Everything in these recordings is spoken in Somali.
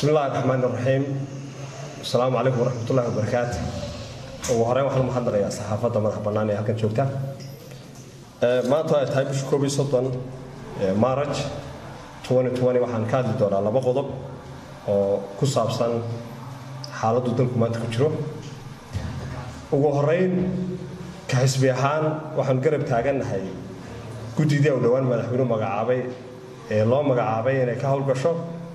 bismi illahi raxmaan iraxiim asalaamu calaykum waraxmatullahi wabarakaatu ugu horeyn waxaan umahadnaqayaa saxaafadda madax bannaan ee halkan joogta maanta ay tahay bisha koob iyo soddon maaraj waxaan ka hadli doonaa laba qodob oo ku saabsan xaaladdu dalku maanta ku jiro ugu horeyn ka xisbi ahaan waxaan garab taagannahay guddidii u dhowaan madaxweynuhu magacaabay ee loo magacaabay inay ka howlgasho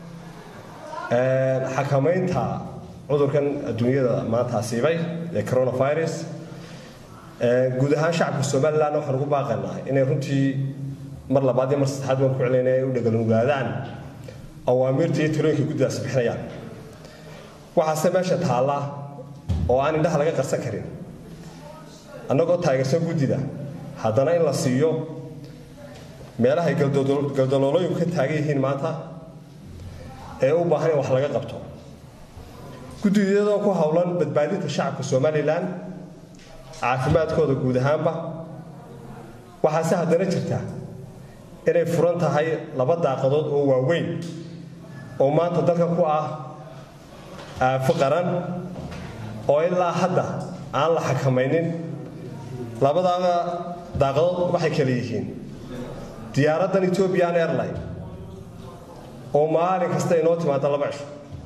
xakamaynta cudurkan adduunyada maanta asiibay ee coronavirus guud ahaan shacabka somalilan waxaan ugu baaqaynaa inay runtii mar labaad iyo mar saddexaad waan ku celinaya ay u dhagalugaadaan awaamiirta iyo talooyinka guddidaasi bixinayaan waxaase meesha taalla oo aan indhaha laga qarsan karin annagoo taageersan guddida haddana in la siiyo meelahay galdaloolooyinku ka taagan yihiin maanta ee u baahan in wax laga qabto guddiyadoo ku howlan badbaadinta shacabka somalilan caafimaadkooda guud ahaanba waxaase haddana jirta inay furan tahay laba daaqadood oo waaweyn oo maanta dalkan ku ah aafo qaran oo ilaa hadda aan la xakamaynin labadaada daaqadood waxay kale yihiin diyaaraddan ethiopian airline oo maalin kasta inoo timaada laba cisho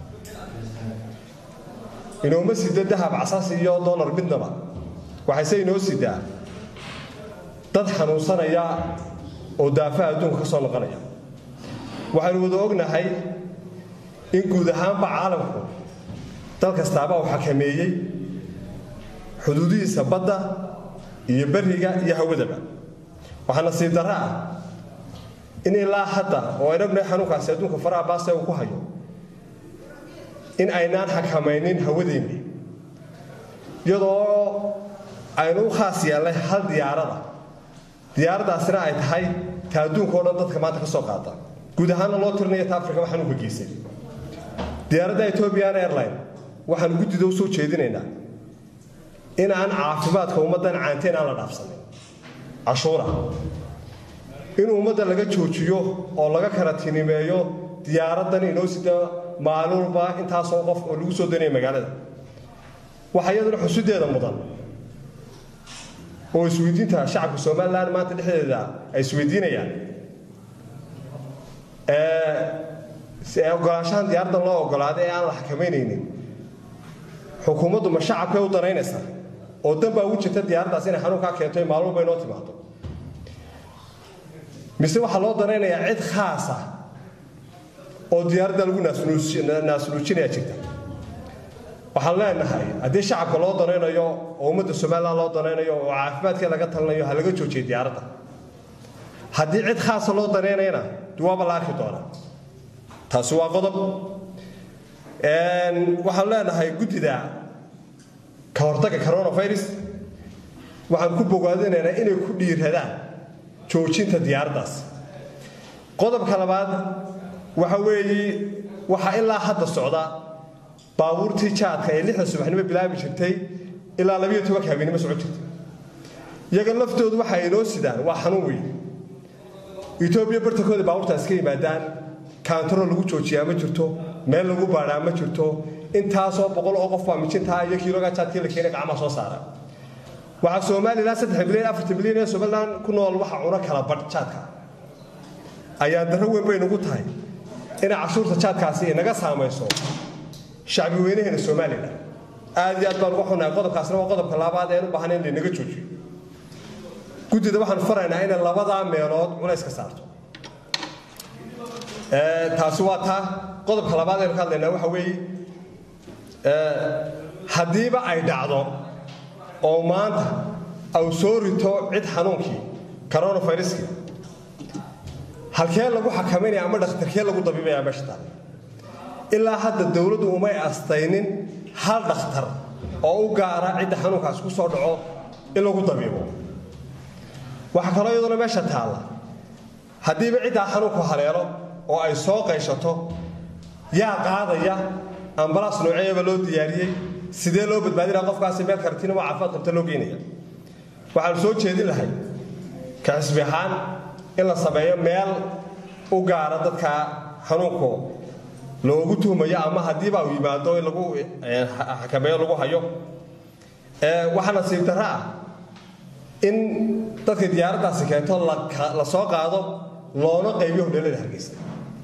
inooma sida dahab casas iyo dolar midnaba waxayse inoo sidaa dad xanuunsanaya oo daafaha adduunka ka soo noqonaya waxaynu wada ognahay in guud ahaanba caalamku dal kastaaba uu xakameeyey xuduudihiisa badda iyo beriga iyo hawadaba waxaa nasiib darra ah in ilaa hadda oo aynu ognahay xanuunkaasi adduunka faraha baase uu ku hayo in aynaan xakamaynin hawadeenni iyadoo aynu u khaas yeelnay hal diyaarada diyaaraddaasina ay tahay ta adduunka o dhan dadka maanta ka soo qaada guud ahaanna loo tirinaya ta afrika xanuunka geysay diyaaradda ethiopian airline waxaanu guddida u soo jeedinaynaa in aan caafimaadka ummaddan caanteen aan la dhaafsanin cashuura in ummadda laga joojiyo oo laga karatinimeeyo diyaaraddan inoo sida maalin walba intaasoo qof oo lagu soo danaya magaalada waxaa iyaduna xusudeeda mudan oo isweydiinta shacabka somalilan maanta dhexdeeda ay isweydiinayaan ogolaanshahan diyaaraddan loo ogolaaday ee aan la xakamaynaynin xukuumaddu ma shacabkay u danaynaysaa oo dan baa ugu jirta diyaaraddaas inay xanuunkaa keento ee maalin walba inoo timaado mise waxaa loo danaynayaa cid khaasa oo diyaaradda lagu naasnuujinaya jirta waxaan leenahay haddii shacabka loo danaynayo oo ummadda somalilan loo danaynayo oo caafimaadkee laga talinayo ha laga joojiya diyaaradda haddii cid khaasa loo danaynayana duwaaba la arki doonaa taasi waa qodob waxaan leenahay guddida ka hortagga coronavirus waxaan ku bogaadinaynaa inay ku dhiiradaan joojinta diyaaraddaas qodobka labaad waxa weeye waxaa ilaa hadda socda baabuurtii jaadka ee lixda subaxnimo bilaabi jirtay ilaa labiyo tobanka habeenimo socon jirtay iyaga laftoodu waxa inoo sidaan waa xanuun weyn etoobiya bartankooda baabuurtaas ka yimaadaan kaantaroo lagu joojiyaa ma jirto meel lagu baadhaa ma jirto intaasoo boqol oo qof baa mijintaa iyo kiiloga jaadkii la keenay gacmaha soo saara waxaa somalilan saddex milyan afartan milyan ee somalilan ku nool waxa cuno kala badh jaadka ayaa darro weyn bay nagu tahay inay cashuurta jaadkaasi inaga saamayso shacbi weynaheena somalilan aad iyo aad baan uga xunahay qodobkaasna waa qodobka labaad ee u baahan in laynaga joojiyo guddida waxaan faraynaa inay labadaa meelood culays ka saarto taasi waa taa qodobka labaad aynu ka hadlaynaa waxa weeye haddiiba ay dhacdo oo maanta au soo rito cid xanuunkii coronaviruskii halkee lagu xakamaynaya ama dhakhtarkee lagu dabiibaya meesha taale ilaa hadda dowladdu umay astaynin hal dhakhtar oo u gaara cidda xanuunkaas ku soo dhaco in lagu dabiibo waxaa kaloo iyaduna meesha taalla haddiiba ciddaa xanuunku haleelo oo ay soo qayshato yaa qaadaya ambalaas nooceeyaba loo diyaariyey sidee loo badbaadinaya qofkaasi meel kartinimo caafimaad qabta loo geynaya waxaanu soo jeedin lahay ka xisbi ahaan in la sameeyo meel u gaara dadka xanuunku loogu tuhmayo ama haddiiba uu yimaado in lagu xakameeyo lagu hayo waxaa nasiib darro ah in dadka diyaaraddaasi keento la soo qaado loona qaybiyo hodheelada hargeysa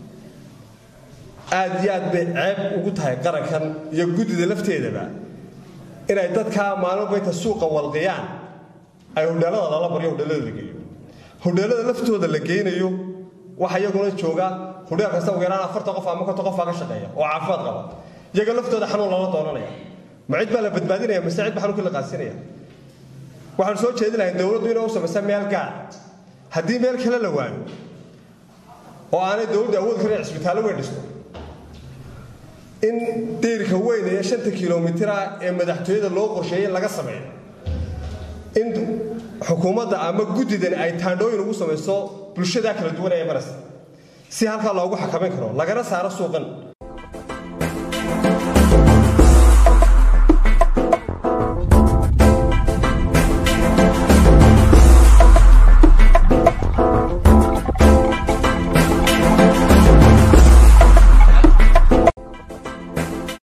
aad iyo aad bay ceeb ugu tahay qarankan iyo guddida lafteedaba inay dadkaa maalmoba inta suuqa walqiyaan ay hodheelada lala baryo hodheelada la geeyo hodheelada laftooda la geynayo waxa iyaguna jooga hodheel kasta ugu yaraan afartan qof ama konton qof baa ka shaqeeya oo caafimaad qaba iyaga laftooda xanuun lala doonanaya ma cid baa la badbaadinaya mise cid baa xanuunkii la qaadsinaya waxaan soo jeedi lahay dowladdu inay u samaysa meel gaar haddii meel kale la waayo oo aanay dowladdu awood karin cisbitaallo weyn dhisto in deyrka weyn ee shanta kilomitira ee madaxtooyada loo qorsheeyey in laga sameeyo in xukuumadda ama guddidan ay taandhooyin ugu samayso bulshadaa kala duwan ee maraysa si halkaa loogu xakamayn karo lagana saaro suuqan